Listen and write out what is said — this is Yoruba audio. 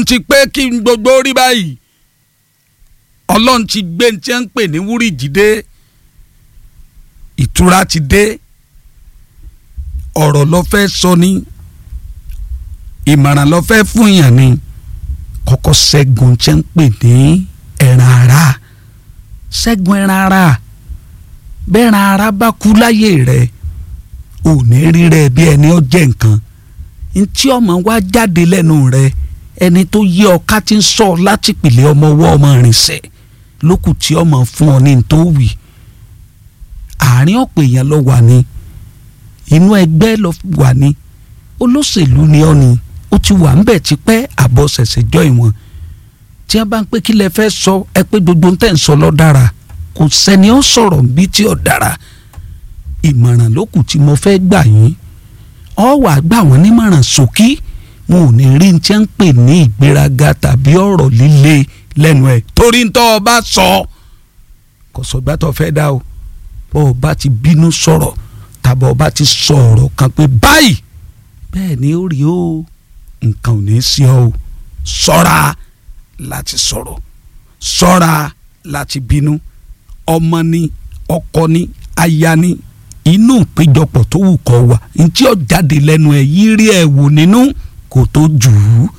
ti pé kí n gbogbo rí báyìí ọlọ́run ti gbé ní tí wọ́n ń pè ní wúrìjì dé ìtura ti dé ọ̀rọ̀ ló fẹ́ sọ ní ìmọ̀ràn ló fẹ́ fún yàn ni kọ́kọ́ ṣẹ́gun tí wọ́n ń pè ní ẹran ara ṣẹ́gun ẹran ara bẹ́ẹ̀ran ara bá kú láyé rẹ̀ ò ní rí rẹ̀ bí ẹni ó jẹ́ nǹkan ntí ọmọ wa jáde lẹ́nu rẹ̀ ẹni tó yé ọ ká ti ń sọ láti pìlẹ̀ ọmọ ọwọ́ ọmọ rìnsẹ̀ lókù tí ọmọ fún ọ ní tó wì àárín ọ̀pọ̀ èèyàn lọ wà ní inú ẹgbẹ́ lọ wà ní olóṣèlú ni ọ ni ó ti wà ń bẹ̀ tipẹ́ àbọ̀ ṣẹ̀ṣẹ̀ jọ ìwọ̀n tí wọ́n bá ń pé kí lẹ fẹ́ sọ ẹ pé gbogbo ń tẹ̀ ń sọ lọ́ dára kò sẹ́ni ó sọ̀rọ̀ bí tí ò dára ìmọ̀ràn lókù tí mo fẹ́ gbà yín ọ wà gbà wọ́n nímọ̀ràn ṣókí wọn ò ní rí ní tí wọ́n ń pè ní ìgbéraga tàbí ọ̀rọ̀ líle lẹ́nu ẹ̀ torí ntọ́ ọ bá sọ kò sọgbà tó fẹ́ dá o bọ́ ọ bá ti bínú sọ̀rọ̀ tàbí ọ bá ti sọ ọ̀rọ̀ kan pé báyìí bẹ́ẹ̀ ni ó rí o nǹkan ò ní í sí ọ o ṣọ́ra láti sọ̀rọ̀ ṣọ́ra láti bínú ọmọ ni ọkọ ni aya ni inú ìpéjọpọ̀ tó wù kọ́ wà ntí ó jáde lẹ́nu ẹ̀ yí rí ẹ̀ wò nínú kò tó jù ú